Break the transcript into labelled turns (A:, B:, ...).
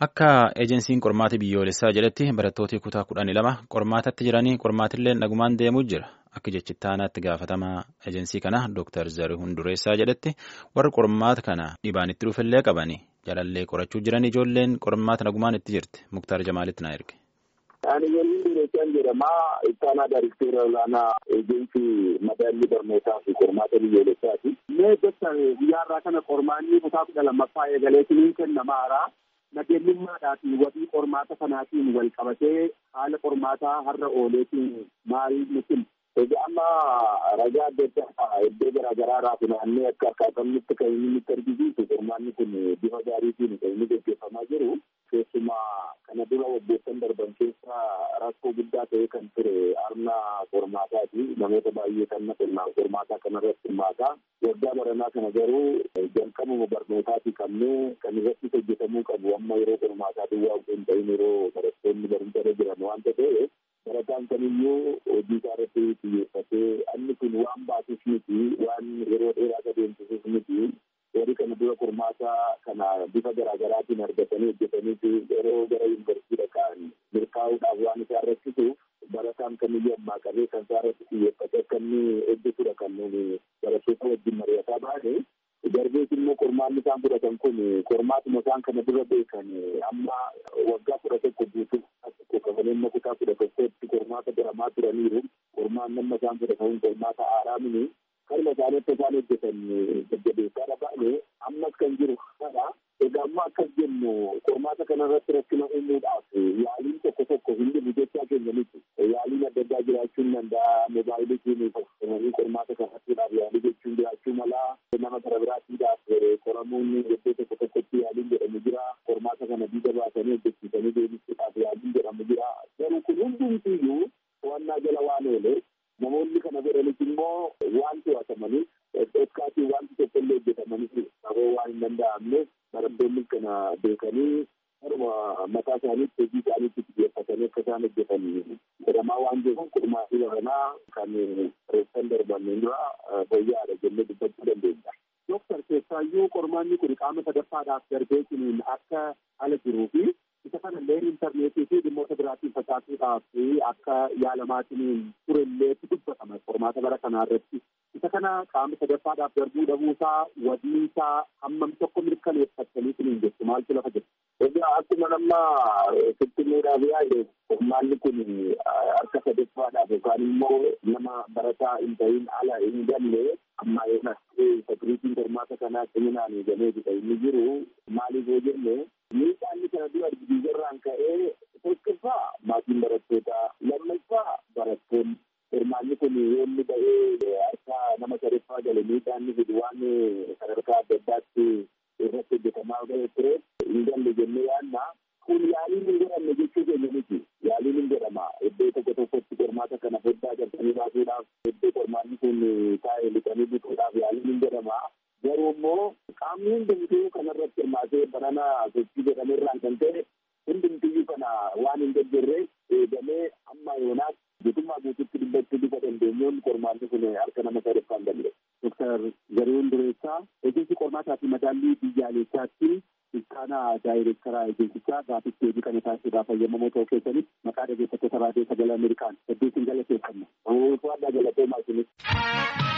A: Akka ejensiin qormaata biyyoolessaa jedhetti barattooti kutaa kudhanii lama qormaatatti jiranii qormaatillee nagumaan deemuu jira. Akka jechittaanaatti gaafatamaa ejensii kana Dr. Zarihuun Dureessaa jedhetti warri qormaata kana dhibaan itti dhufillee qabanii jalallee qorachuu jiran ijoolleen qormaata nagumaan itti jirti. Muktaar Jamaalitti na erge.
B: Ani waliin Dureessaan jedhama. Ittaanaa Daariktera olaanaa eejensii madaallii barnootaa fi qormaata biyyoolessaati. Mee gosa guyyaarraa kana qormaanni kutaa kudha lammaffaa eegaleetiin kennamaara. Nageenyummaadhaafi wabii qormaata kanaatiin wal qabatee haala qormaataa har'a ooleetiin maal nuti egaa amma ragaa adda addaa iddoo garaagaraa irraa funaannee akka akkaatamnitti kan inni nutti argisiisu qormaanni kun bifa gaariitiin kan inni gaggeeffamaa jiru keessumaa kana dura waggoottan darban keessa rakkoo guddaa ta'ee kan ture arna qormaataati namoota baay'ee kan naqannaa qormaataa kanarratti hirmaataa waggaa baranaa kana garuu jalqabuma barnootaatii qabnee kan irratti hojjetamuu qabu amma yeroo qormaataa duwwaa osoo hin ta'in yeroo barattoonni barumsa irra jiran waanta ta'e barataan kamiyyuu hojii isaa irratti xiyyeeffatee inni kun waan baasus miti waan yeroo dheeraa adeemsisus miti warri kana dura qormaata kana bifa garaagaraatiin argatanii hojjetanii yeroo gara yuunivarsiitii dhaqan milkaa'uudhaaf waan isaa rakkisuuf barataan kamiyyuu ammaa qabee kan isaa irratti xiyyeeffatee akka inni hojjetudha kan nuti barattoota wajjin mari'ataa baane darbees immoo qormaanni isaan fudhatan kun qormaatuma isaan kana dura beekan amma waggaa kudha tokko guutuu tokko kafaleen kutaa kudha tokkotti qormaata baramaa turaniiru qormaan nama isaan fudhatan qormaata haaraa mini kalma isaanii akka isaan hojjetan jajjabeessaa baane ammas kan jiru kana egaa amma akkas jennu qormaata kanarratti rakkina uumuudhaaf yaaliin tokko tokko hin jiru jechaa keenya miti yaaliin adda addaa jiraachuun danda'a moobaayilitiin fayyadamanii qormaata kanattiidhaaf yaalii jechuun jiraachuu malaa nama gara biraatiidhaaf qoramuun iddoo tokko tokkotti yaaliin jedhamu jira qormaata kana diida baasanii hojjechiisanii deebisuudhaaf yaaliin jedhamu jira garuu kun hundumtiyyuu to'annaa jala waan oole namoonni kana godhanis immoo waan to'atamaniif dhokkaatiin wanti tokko illee hojjetamaniif qaboo waan hin danda'amneef barattoonni kana beekanii haruma mataa isaaniitti hojii isaaniitti xiyyeeffatanii akka isaan hojjetan jedhamaa waan jiruuf qormaatii baranaa kan reessan darban dura fayyaadha jennee dubbachuu dandeenya. Dooktar keessaayyuu qormaanni kun qaama sadaffaadhaaf darbee kuniin akka ala jiruu fi isa kanallee intarneetii fi dhimmoota biraatiin facaasuudhaaf akka yaalamaatiin turellee dubbatama qormaata bara kanaa irratti. Isa kana qaama sadaffaadhaaf darbuu dhabuusaa wadiisaa hammam tokko mirkaneeffattanii kuniin jettu maaltu lafa jira. Egaa akkuma nama fittinuudhaaf yaade qormaanni kun harka sadaffaadhaaf yookaan immoo nama barataa hin ta'in ala hin galle amma yoona sakiriitiin qormaata kanaa ciminaan eegalee jira inni jiru maaliif yoo jenne miidhaan kana dura argisiisarraan ka'ee tokkoffaa maatiin barattootaa lammaffaa barattoonni qormaanni kun yoo inni ba'ee harka nama sadaffaa gale miidhaan ni fidu waan sadarkaa adda addaatti irratti hojjetamaa ga'e ture hin galle jennee yaadna kun yaaliin hin godhamne jechuu keenya miti yaaliin hin godhama iddoo tokko tokkotti qormaata kana foddaa galchanii baasuudhaaf iddoo qormaanni kun taa'ee lixanii bituudhaaf yaaliin hin godhama garuu immoo qaamni hundumtuu kanarratti hirmaatee banana sochii jedhamerraan kan ta'e hundumtiyyuu kana waan hin deeggarre eegamee amma yoonaas guutummaa guututti dubbachuu bifa dandeenyuun qormaanni kun harka nama sadaffaa hin danda'e. Dooktar Zarihuun Dureessaa ejensi qormaataa fi madaallii biyyaalessaatti iskaanaa daayireektaraa ejensichaa gaaffiif deebii kana taasisuudhaaf fayyadamoo ta'uu keessanitti maqaa dhaggeeffattoota raadiyoo sagalee Ameerikaan hedduu isin galateeffanna. Waan galatoomaa isinis.